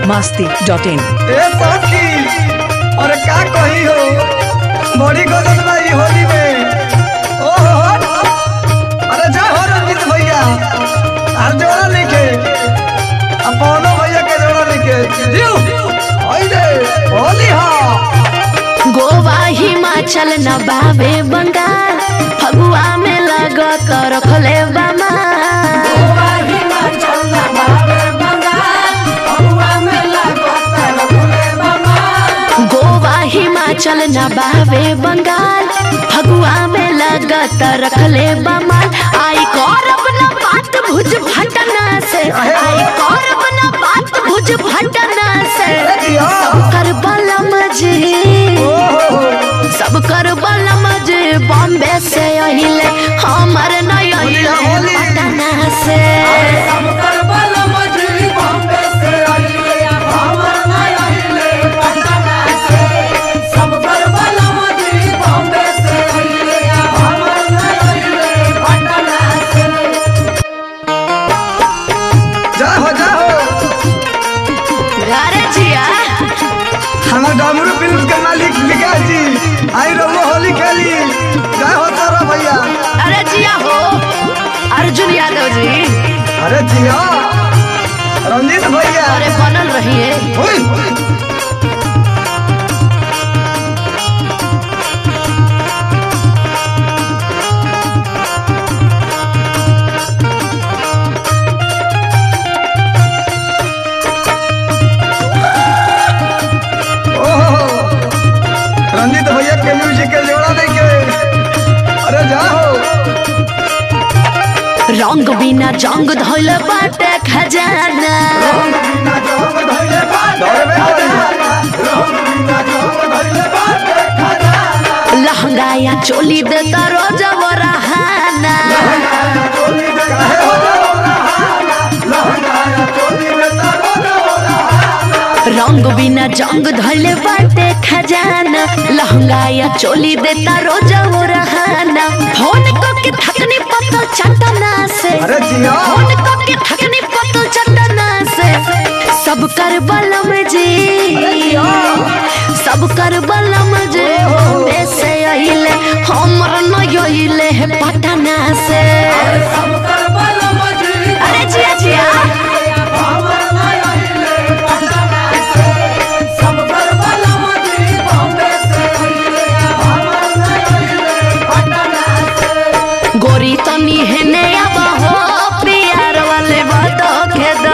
Masti dot in ए सखी अरे का कही हो बड़ी गजल बाई होली में ओ हो हो अरे जा हो रंजित भैया हर जोड़ा लिखे अब पौनो भैया के जोड़ा लिखे जियो ओई रे होली हा गोवा हिमाचल न बाबे बंगाल फगुआ में लगत रखले बामा गोवा हिमाचल न बाबे बंगाल फगुआ में लगत रखले बामा आई करब न बात भुज भटना से आई करब न बात भुज भटना से सब कर बलम जी ओ हो हो सब कर बलम जे बॉम्बे से अहिले हमर नय अहिले होली। पटना से जा हो जा हो अरे जिया हमार डमरू फिल्म के मालिक विकास जी आई रहो होली खेली जा हो तारा भैया अरे जिया हो अर्जुन यादव जी अरे जिया रंजीत भैया अरे बनल रहिए ओए ओहो, रंजीत भैया के म्यूजिक के जोड़ा नहीं के अरे जाओ रंग बिना जंग धोल बाटे खजाना लहंगा या चोली दे करो जब रहाना रंग बिना जंग धोले बाटे खजाना लहंगा या चोली देता रोज वो रहाना फोन को के थकनी पतल चटना से अरे जिया फोन को के थकनी पतल चटना से सब कर बलम जी सब कर बलम जी बॉम्बे से अहिले हमर न अहिले है पटना से अरे जिया जिया गोरी तनी हेने अब हो प्यार वाले बात के दा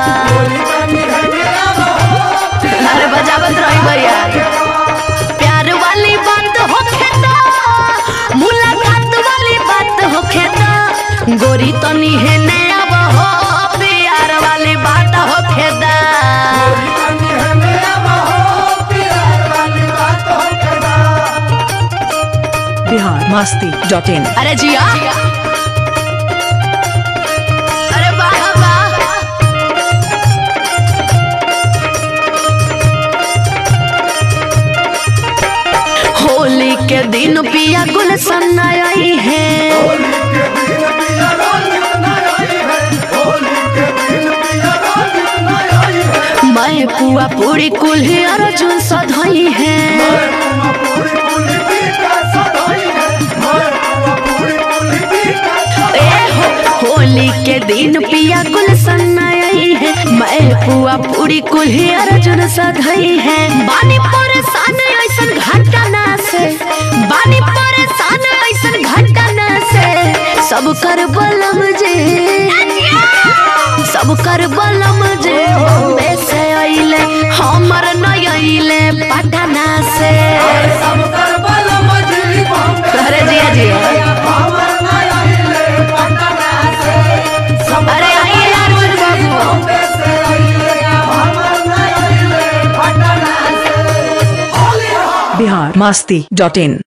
अरे बजावत रही भैया प्यार वाली बात हो खेदा मुलाकात वाली बात हो खेदा गोरी तनी हेने अब हो प्यार वाली बात हो खेदा बिहार मस्ती डॉट इन अरे जिया अरे वाह वाह होली के दिन पिया गुलशन आई है मैं पुआ पूरी कुल्ही अर्जुन सधई है ए हो होली के दिन पिया गुलशन आई है मैं पुआ पूरी कुल्ही अर्जुन सधई है बानी परेशान ऐसन घटना से बानी परेशान ऐसन घटना से सब कर बलम जे सब कर बलम जे बॉम्बे से अइले हमर न अइले पटना से अरे जिया जिया अरे आइए अर्जुन बाबू बिहार मस्ती डॉट इन